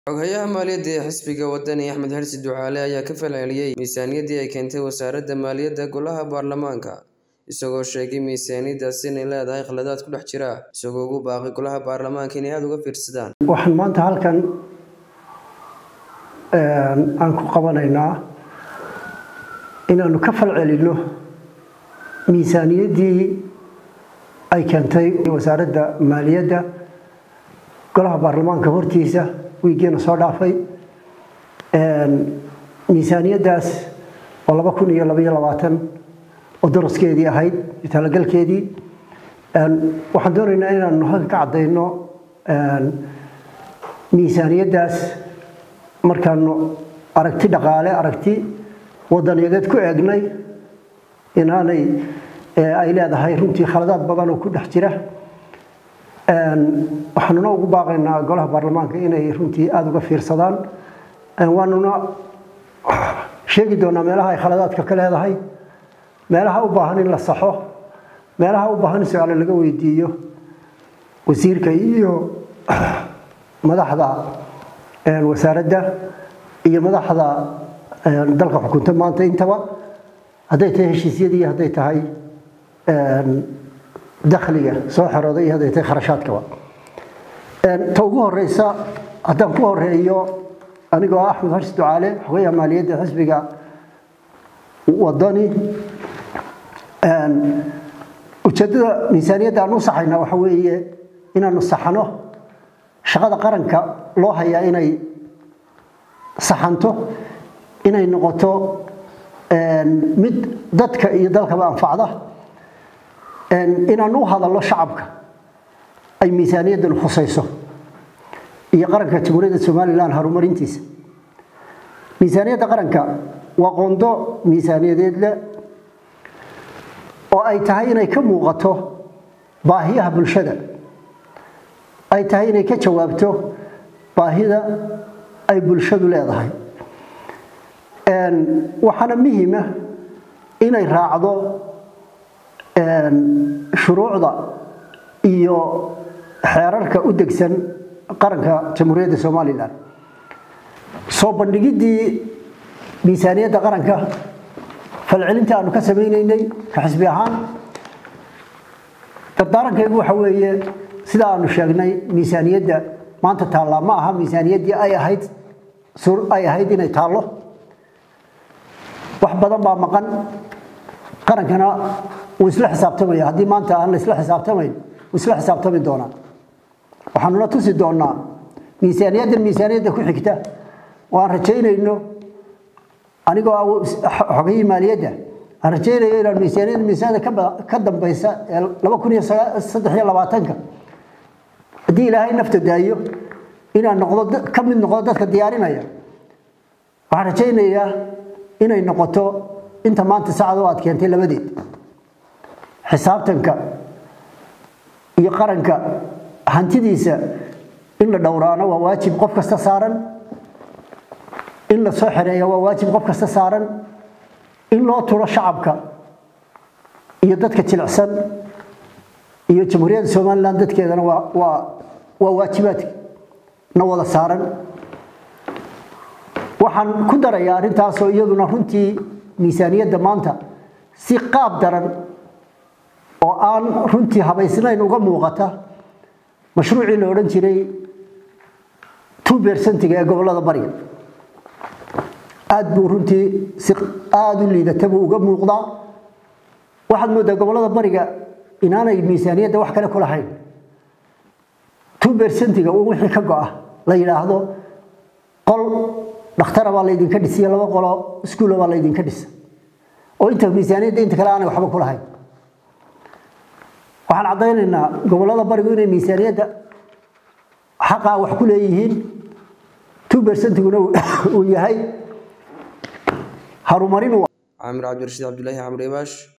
Xoghayaha maaliyadda ee xisbiga wadani Axmed Xirsi Ducaale ayaa ka falceliyay miisaaniyaddii ay keentay wasaaradda maaliyadda golaha baarlamaanka isagoo sheegay miisaaniyaddaasi inay leedahay khaladaad ku dhex jira isagoo ugu baaqay golaha baarlamaanka inay aad uga fiirsadaan waxaan maanta halkan aan ku qabanaynaa inaanu ka falcelinno miisaaniyaddii ay keentay wasaaradda maaliyadda golaha baarlamaanka hortiisa wiigiina soo dhaafay miisaaniyaddaas oo laba kun iyo labaiyo labaatan oo daraskeedii ahayd talagalkeedii waxaan doonaynaa inaanu halka ka caddayno miisaaniyaddaas markaanu aragti dhaqaale aragti wadaniyadeed ku eegnay inaanay ay leedahay runtii khaladaad badan oo ku dhex jira waxaanuna ugu baaqaynaa golaha baarlamaanka inay runtii aada uga fiirsadaan waanuna sheegi doonaa meelaha ay khaladaadka ka leedahay meelaha u baahan in la saxo meelaha u baahan in su-aale laga weydiiyo wasiirka iyo madaxda wasaaradda iyo madaxda dalka xukunta maanta intaba hadday tahay heshiisyadii hadday tahay dakhliga soo xerooday iyo hadday tahay kharashaadkaba ta ugu horeysa haddaan ku horeeyo anigoo ah axmed xarsi ducaale xogayaha maaliyadda xisbiga wadani ujeeddada miisaaniyadda aan u saxayna waxa weeye inaanu saxano shaqada qaranka loo hayaa inay saxanto inay noqoto mid dadka iyo dalkaba anfacda inaan u hadallo shacabka ay miisaaniyaddan khusayso iyo qaranka jamhuuriyadda somalilan horumarintiisa miisaaniyadda qaranka waa qondo miisaaniyadeed leh oo ay tahay inay ka muuqato baahiyaha bulshada ay tahay inay ka jawaabto baahida ay bulshadu leedahay waxaana muhiima inay raacdo shuruucda iyo xeerarka u degsan qaranka jamhuuriyadda somalilan soo bandhigiddii miisaaniyadda qaranka falcelinta aanu ka samaynaynay ka xisbi ahaan dardaarankaygu waxa weeye sida aanu sheegnay miisaaniyadda maanta taallaa ma aha miisaaniyaddii ay ahayd ay ahayd inay taallo wax badan baa maqan qarankana wuu isla xisaabtamaya haddii maanta aan la isla xisaabtamayn wuu isla xisaabtami doonaa waxaanuna tusi doonaa miisaaniyaddan miisaaniyadda ku xigta oo aan rajaynayno anigoo xogayii maaliyadda aan rajaynayo inaan miisaaniyadda miisaaniyadda ka dambaysa ee laba kun iyo saddex iyo labaatanka haddii ilaahay nafta daayo inaan noqdo ka mid noqdo dadka diyaarinaya waxaan rajaynayaa inay noqoto inta maanta sacado aad keentay labadeed xisaabtanka iyo qaranka hantidiisa in la dhowraano waa waajib qof kasta saaran in la soo xereeya waa waajib qof kasta saaran in loo turo shacabka iyo dadka jilicsan iyo jamhuuriyadda somalilan dadkeedana waa waa waa waajibaadka na wada saaran waxaan ku darayaa arrintaasoo iyaduna runtii miisaaniyadda maanta si qaab daran oo aan runtii habaysnayn uga muuqata mashruucii la odhan jiray two bersentiga ee gobollada bariga aad buu runtii si aada u liidata buu uga muuqdaa waxaad mooddaa gobollada bariga inaanay miisaaniyadda wax kale ku lahayn two bersentiga uu wixii ka go-a la yidhaahdo qol dhakhtara baa laydinka dhisiya laba qolo iskuula baa laydinka dhisa oo inta miisaaniyadda inta kale aanay waxba ku lahayn waxaan caddaynaynaa gobollada barigu inay miisaaniyadda xaqaa wax ku leeyihiin two bercentiguna uu yahay harumarin caamir cabdirashiid cabdulaahi camri ibaash